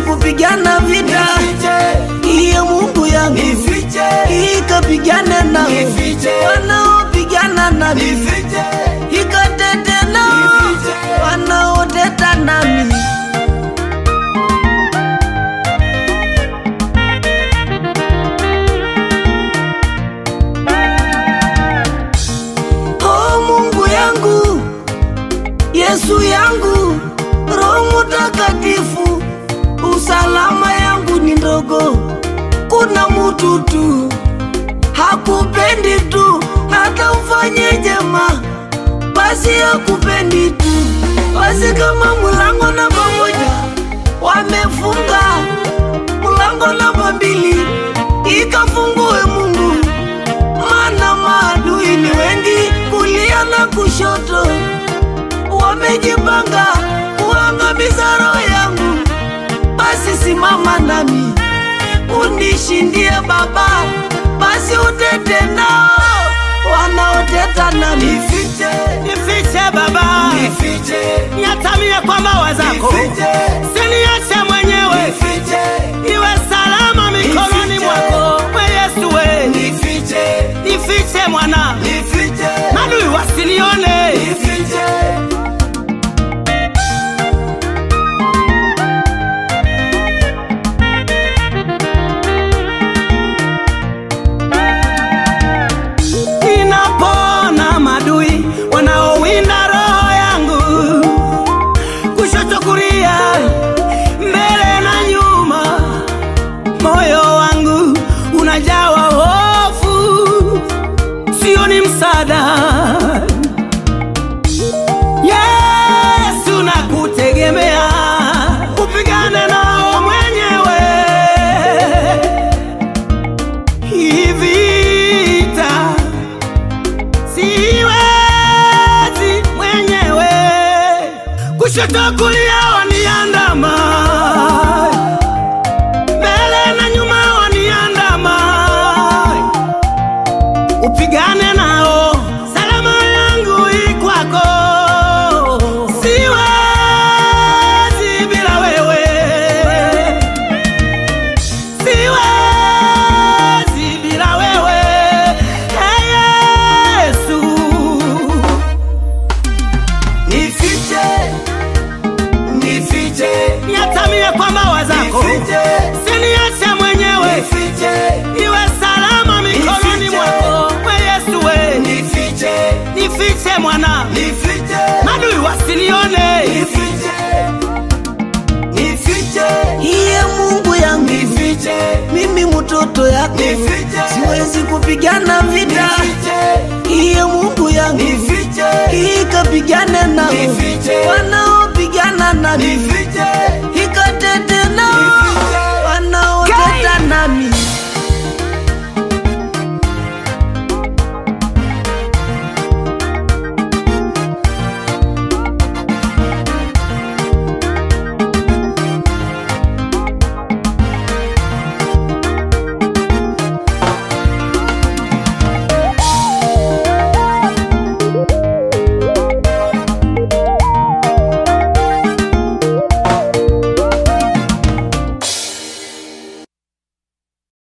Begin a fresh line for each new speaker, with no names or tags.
kupigana vita.
Nifiche,
Iye Mungu yangu
nifiche,
ikapigane nao
Nifiche.
wanaopigana nami,
nifiche,
ikatete nao
Nifiche.
wanaoteta nami. Oh Mungu yangu, Yesu yangu, Roho Mutakatifu, usalama yangu ni ndogo. Kuna mutu tu hakupendi tu, hata ufanye jema, basi hakupendi tu. Basi kama mulango namba moja wamefunga, mulango namba mbili ikafungue Mungu maana maadui ni wengi kulia na kushoto, wamejipanga kuangamiza roho yangu. Basi simama nami unishindie Baba, basi utete nao wanaoteta nami.
nifiche,
Nifiche Baba,
nifiche,
niatamie kwa mbawa zako,
nifiche,
siniache mwenyewe,
nifiche,
iwe salama mikononi
Nifiche.
mwako. We Yesu we,
nifiche,
nifiche mwana,
nifiche,
adui wasinione.
nifiche.
Ninapona madui wanaowinda roho yangu, kushoto kulia, mbele na nyuma, moyo wangu unajawa hofu, sioni msaada. Yesu nakutegemea, upigane nao mwenyewe hii vita siwezi mwenyewe, kushoto kulia waniandama, mbele na nyuma waniandama, upigane nao, salama yangu ikwako, siwezi bila wewe siwezi bila wewe Ee Yesu.
Nifiche, nifiche,
Niatamie kwa mbawa zako,
nifiche,
siniache mwenyewe,
nifiche,
iwe salama mikononi
Nifiche.
mwako. We Yesu we,
nifiche,
nifiche mwana,
nifiche,
madui wasinione.
nifiche, nifiche,
Iye Mungu yangu,
nifiche,
mimi mtoto yako,
Nifiche.
siwezi kupigana vita.
nifiche,
Iye Mungu yangu,
nifiche,
ikapigane nao
Nifiche.
wanaopigana nami.